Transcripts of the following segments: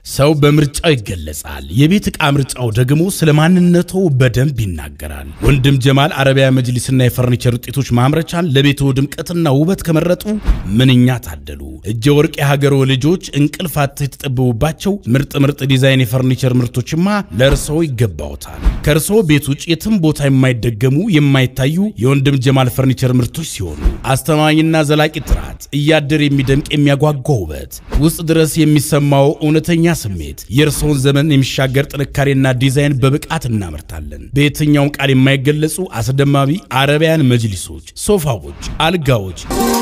ሰው በምርጫው ይገለጻል። የቤት ዕቃ ምርጫው ደግሞ ስለ ማንነቱ በደንብ ይናገራል። ወንድም ጀማል አረቢያ መጅሊስና የፈርኒቸር ውጤቶች ማምረቻን ለቤቶ ድምቀትና ውበት ከመረጡ ምንኛ ታደሉ። እጀ ወርቅ የሀገሮ ልጆች እንቅልፍ አጥተው የተጠበቡባቸው ምርጥ ምርጥ ዲዛይን የፈርኒቸር ምርቶችማ ለእርስዎ ይገባዎታል። ከእርስዎ ቤት ውጭ የትም ቦታ የማይደገሙ የማይታዩ የወንድም ጀማል ፈርኒቸር ምርቶች ሲሆኑ አስተማማኝና ዘላቂ ጥራት፣ እያደር የሚደምቅ የሚያጓጓ ውበት፣ ውስጥ ድረስ የሚሰማው እውነተኛ ስሜት የእርስዎን ዘመን የሚሻገር ጥንካሬና ዲዛይን በብቃት እናመርታለን። በየትኛውም ቃል የማይገለጹ አስደማሚ አረቢያን መጅሊሶች፣ ሶፋዎች፣ አልጋዎች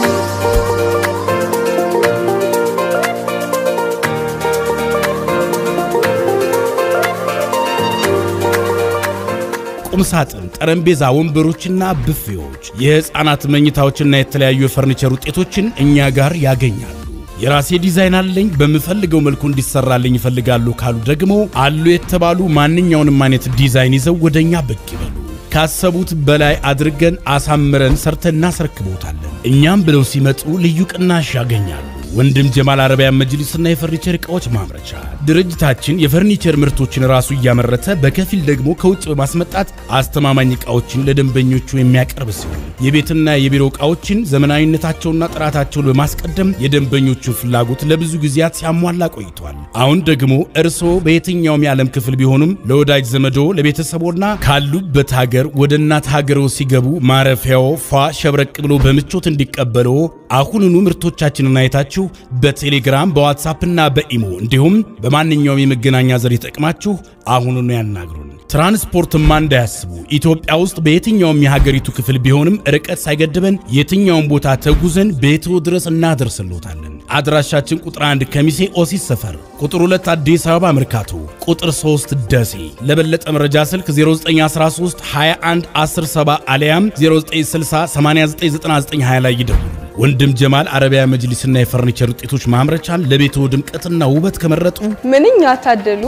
ቁምሳጥን፣ ጠረጴዛ፣ ወንበሮችና ብፌዎች፣ የሕፃናት መኝታዎችና የተለያዩ የፈርኒቸር ውጤቶችን እኛ ጋር ያገኛሉ። የራሴ ዲዛይን አለኝ በምፈልገው መልኩ እንዲሰራልኝ ይፈልጋሉ ካሉ ደግሞ አሉ የተባሉ ማንኛውንም አይነት ዲዛይን ይዘው ወደኛ ብቅ ይበሉ። ካሰቡት በላይ አድርገን አሳምረን ሰርተን እናስረክቦታለን። እኛም ብለው ሲመጡ ልዩ ቅናሽ ያገኛሉ። ወንድም ጀማል አረቢያን መጅሊስና የፈርኒቸር ዕቃዎች ማምረቻ ድርጅታችን የፈርኒቸር ምርቶችን ራሱ እያመረተ በከፊል ደግሞ ከውጭ በማስመጣት አስተማማኝ ዕቃዎችን ለደንበኞቹ የሚያቀርብ ሲሆን የቤትና የቢሮ ዕቃዎችን ዘመናዊነታቸውና ጥራታቸውን በማስቀደም የደንበኞቹን ፍላጎት ለብዙ ጊዜያት ሲያሟላ ቆይቷል። አሁን ደግሞ እርስዎ በየትኛውም የዓለም ክፍል ቢሆኑም ለወዳጅ ዘመዶ ለቤተሰቦና ካሉበት ሀገር ወደ እናት ሀገሮ ሲገቡ ማረፊያው ፏ ሸብረቅ ብሎ በምቾት እንዲቀበለው አሁኑኑ ምርቶቻችንን አይታችሁ በቴሌግራም በዋትሳፕና በኢሞ እንዲሁም በማንኛውም የመገናኛ ዘዴ ተጠቅማችሁ አሁኑኑ ያናግሩን። ትራንስፖርትማ እንዳያስቡ። ኢትዮጵያ ውስጥ በየትኛውም የሀገሪቱ ክፍል ቢሆንም ርቀት ሳይገድበን የትኛውም ቦታ ተጉዘን ቤትዎ ድረስ እናደርስሎታለን። አድራሻችን ቁጥር 1 ከሚሴ ኦሲስ ሰፈር፣ ቁጥር 2 አዲስ አበባ መርካቶ፣ ቁጥር 3 ደሴ። ለበለጠ መረጃ ስልክ 0913 21 107 አሊያም 0960 899920 ላይ ይደውሉ። ወንድም ጀማል አረቢያ መጅሊስና የፈርኒቸር ውጤቶች ማምረቻን ለቤቶ ድምቀትና ውበት ከመረጡ ምንኛ ታደሉ።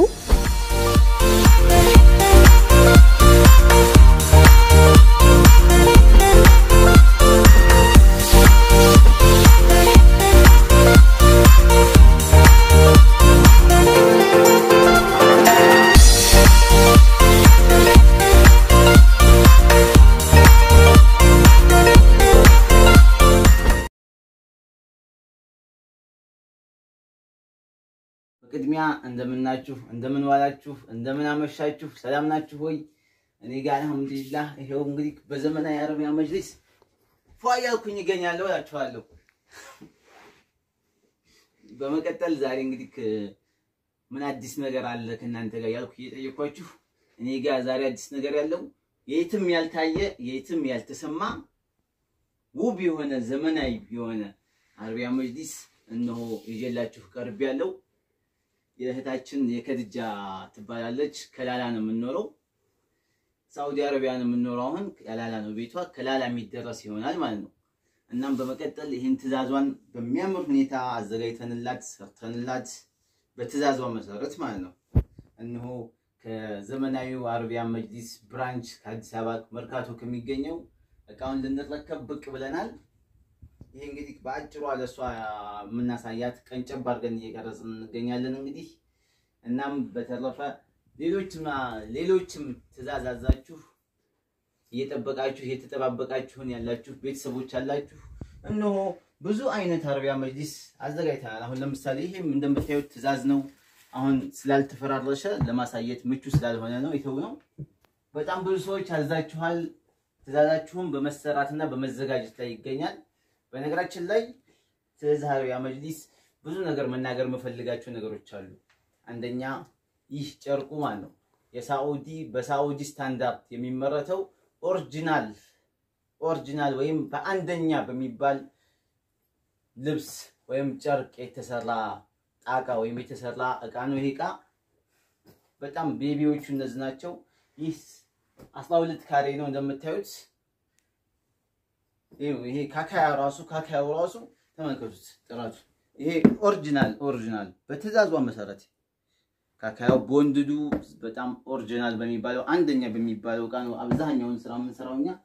በቅድሚያ እንደምናችሁ፣ እንደምን ዋላችሁ፣ እንደምን አመሻችሁ፣ ሰላም ናችሁ ሆይ? እኔ ጋር አልሐምዱሊላህ ይሄው እንግዲህ በዘመናዊ አረቢያ መጅሊስ ፏ እያልኩኝ ይገኛለሁ እላችኋለሁ። በመቀጠል ዛሬ እንግዲህ ምን አዲስ ነገር አለ ከእናንተ ጋር ያልኩ እየጠየኳችሁ እኔ ጋር ዛሬ አዲስ ነገር ያለው የትም ያልታየ የትም ያልተሰማ ውብ የሆነ ዘመናዊ የሆነ አረቢያ መጅሊስ እነሆ ይዤላችሁ ቀርብ ያለው የእህታችን የከድጃ ትባላለች። ከላላ ነው የምንኖረው፣ ሳውዲ አረቢያ ነው የምንኖረው። አሁን ከላላ ነው ቤቷ፣ ከላላ የሚደረስ ይሆናል ማለት ነው። እናም በመቀጠል ይህን ትዕዛዟን በሚያምር ሁኔታ አዘጋጅተንላት ሰርተንላት በትዕዛዟ መሰረት ማለት ነው እነሆ ከዘመናዊው አረቢያ መጅሊስ ብራንች ከአዲስ አበባ መርካቶ ከሚገኘው እቃውን ልንረከብ ብቅ ብለናል። ይሄ እንግዲህ በአጭሯ ለእሷ የምናሳያት ቀንጨብ አድርገን እየቀረጽን እንገኛለን። እንግዲህ እናም በተረፈ ሌሎችም ሌሎችም ትዕዛዝ አዛችሁ እየጠበቃችሁ እየተጠባበቃችሁን ያላችሁ ቤተሰቦች አላችሁ። እነሆ ብዙ አይነት አረቢያ መጅሊስ አዘጋጅተናል። አሁን ለምሳሌ ይሄም እንደምታዩት ትዕዛዝ ነው። አሁን ስላልተፈራረሸ ለማሳየት ምቹ ስላልሆነ ነው ይተው ነው። በጣም ብዙ ሰዎች አዛችኋል። ትዕዛዛችሁም በመሰራትና በመዘጋጀት ላይ ይገኛል። በነገራችን ላይ ስለዚህ አረቢያ መጅሊስ ብዙ ነገር መናገር የምፈልጋቸው ነገሮች አሉ። አንደኛ ይህ ጨርቁ ማለት ነው የሳዑዲ በሳዑዲ ስታንዳርድ የሚመረተው ኦሪጂናል ኦሪጂናል ወይም በአንደኛ በሚባል ልብስ ወይም ጨርቅ የተሰራ ጣቃ ወይም የተሰራ እቃ ነው። ይሄ እቃ በጣም ቤቢዎቹ እነዚህ ናቸው። ይህ አስራ ሁለት ካሬ ነው እንደምታዩት ይሄ ካካያ ራሱ ካካያው ራሱ ተመልከቱት ጥራቱ። ይሄ ኦሪጂናል ኦሪጂናል በትዕዛዟ መሰረት ካካያው ቦንድዱ በጣም ኦሪጂናል በሚባለው አንደኛ በሚባለው እቃ ነው አብዛኛውን ስራ የምንሰራው እኛ።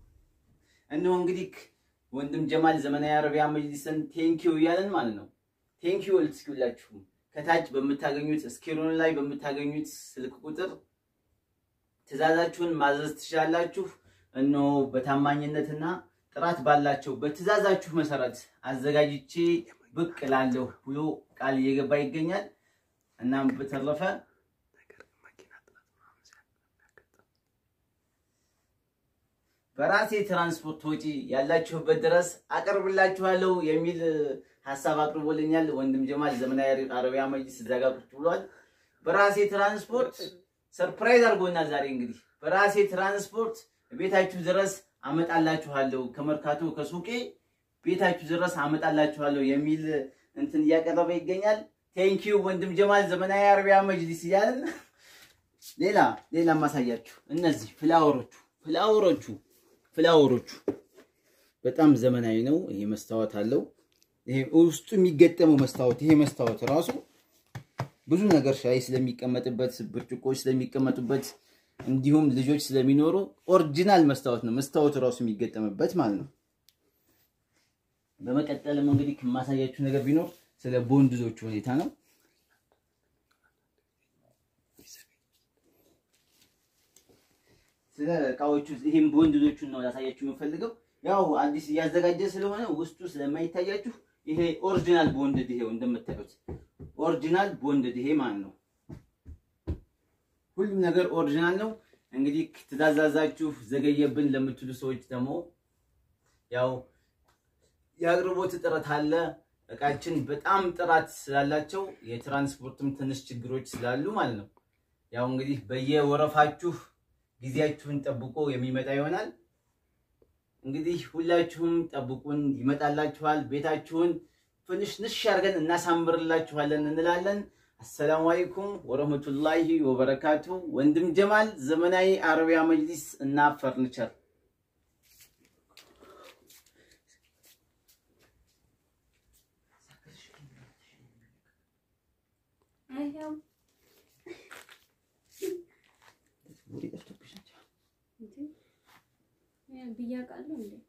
እነሆ እንግዲህ ወንድም ጀማል ዘመናዊ አረቢያ መጅሊስን ቴንኪው እያለን ማለት ነው። ቴንኪዩ ልትስኪላችሁም ከታች በምታገኙት ስክሪኑ ላይ በምታገኙት ስልክ ቁጥር ትእዛዛችሁን ማዘዝ ትችላላችሁ። እነሆ በታማኝነትና ጥራት ባላቸው በትእዛዛችሁ መሰረት አዘጋጅቼ ብቅ እላለሁ ብሎ ቃል እየገባ ይገኛል። እናም በተረፈ በራሴ ትራንስፖርት ወጪ ያላችሁበት ድረስ አቀርብላችኋለሁ የሚል ሀሳብ አቅርቦልኛል ወንድም ጀማል ዘመናዊ አረቢያ መጅሊስ እዛ ጋር ቁጭ ብሏል። በራሴ ትራንስፖርት ሰርፕራይዝ አድርጎናል። ዛሬ እንግዲህ በራሴ ትራንስፖርት ቤታችሁ ድረስ አመጣላችኋለሁ፣ ከመርካቶ ከሱቄ ቤታችሁ ድረስ አመጣላችኋለሁ የሚል እንትን እያቀረበ ይገኛል። ቴንኪዩ ወንድም ጀማል ዘመናዊ አረቢያ መጅሊስ እያለን ሌላ ሌላ ማሳያችሁ እነዚህ ፍላወሮቹ ፍላወሮቹ ፍላወሮቹ በጣም ዘመናዊ ነው። ይሄ መስታወት አለው። ይሄ ውስጡ የሚገጠመው መስታወት ይሄ መስታወት ራሱ ብዙ ነገር ሻይ ስለሚቀመጥበት፣ ብርጭቆች ስለሚቀመጡበት እንዲሁም ልጆች ስለሚኖሩ ኦሪጂናል መስታወት ነው። መስታወቱ ራሱ የሚገጠምበት ማለት ነው። በመቀጠልም እንግዲህ ከማሳያችሁ ነገር ቢኖር ስለ ቦንድዞቹ ሁኔታ ነው። ስለ እቃዎቹ ይህም ቦንድዞቹን ነው ላሳያችሁ የምፈልገው። ያው አዲስ እያዘጋጀ ስለሆነ ውስጡ ስለማይታያችሁ ይሄ ኦሪጂናል ቦንድድ ይሄው እንደምታዩት ኦሪጂናል ቦንድድ ይሄ ማለት ነው። ሁሉም ነገር ኦሪጂናል ነው። እንግዲህ ትእዛዛችሁ ዘገየብን ለምትሉ ሰዎች ደግሞ ያው የአቅርቦት እጥረት አለ። እቃችን በጣም ጥራት ስላላቸው የትራንስፖርትም ትንሽ ችግሮች ስላሉ ማለት ነው። ያው እንግዲህ በየወረፋችሁ ጊዜያችሁን ጠብቆ የሚመጣ ይሆናል። እንግዲህ ሁላችሁም ጠብቁን፣ ይመጣላችኋል። ቤታችሁን ትንሽ ንሽ አድርገን እናሳምርላችኋለን እንላለን። አሰላሙ አለይኩም ወረህመቱላሂ ወበረካቱ። ወንድም ጀማል ዘመናዊ አረቢያ መጅሊስ እና ፈርኒቸር ብያቃለሁ እንዴ